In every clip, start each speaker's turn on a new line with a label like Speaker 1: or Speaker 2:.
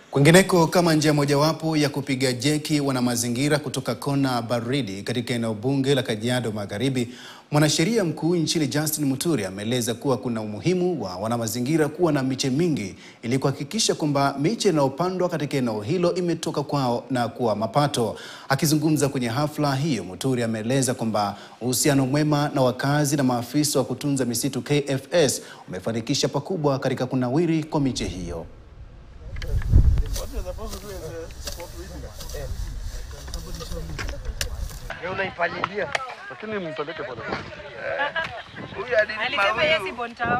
Speaker 1: Kwingineko, kama njia mojawapo ya kupiga jeki wanamazingira kutoka kona baridi katika eneo bunge la Kajiado Magharibi, mwanasheria mkuu nchini Justin Muturi ameeleza kuwa kuna umuhimu wa wanamazingira kuwa na miche mingi ili kuhakikisha kwamba miche inayopandwa katika eneo hilo imetoka kwao na kuwa mapato. Akizungumza kwenye hafla hiyo, Muturi ameeleza kwamba uhusiano mwema na wakazi na maafisa wa kutunza misitu KFS umefanikisha pakubwa katika kunawiri kwa miche hiyo.
Speaker 2: Unaipalilia
Speaker 3: lakini mpeleke pale.
Speaker 2: huyu alilima
Speaker 4: Alisema yeye si
Speaker 2: huyu.
Speaker 4: Bontao.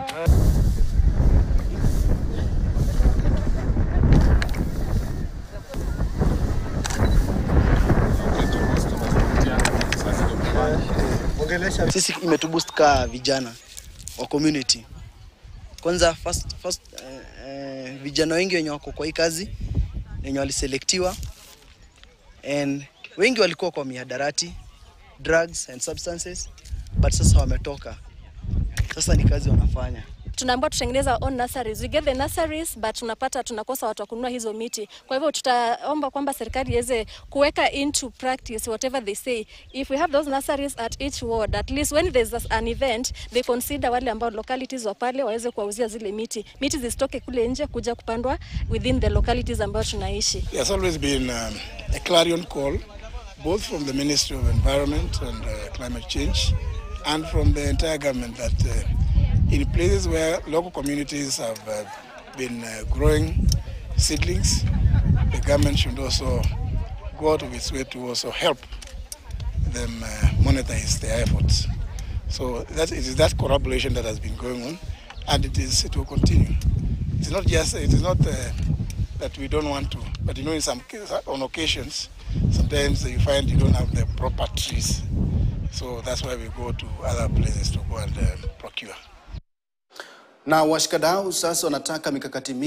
Speaker 5: Sisi imetuboost ka vijana wa community. Kwanza first, first, eh, eh, vijana wengi wenye wako kwa hii kazi wenye waliselektiwa and wengi walikuwa kwa mihadarati, drugs and substances but sasa wametoka. Sasa ni kazi wanafanya.
Speaker 6: tunaambiwa tutengeneza our own nurseries. We get the nurseries but tunapata tunakosa watu wa kununua hizo miti. Kwa hivyo tutaomba kwamba serikali iweze kuweka into practice whatever they say. If we have those nurseries at each ward, at least when there's an event, they consider wale ambao localities wa pale waweze kuwauzia zile miti. Miti zisitoke kule nje kuja kupandwa within the localities ambayo tunaishi.
Speaker 7: It has always been um, a clarion call, both from the Ministry of Environment and uh, Climate Change and from the entire government that uh, in places where local communities have uh, been uh, growing seedlings, the government should also go out of its way to also help them uh, monetize their efforts. So that it is that collaboration that has been going on, and it is it will continue. It's not just it is not uh, that we don't want to, but you know in some cases, on occasions, sometimes you find you don't have the proper trees. So that's why we go to other places to go and uh, procure.
Speaker 1: Na washikadau sasa wanataka mikakati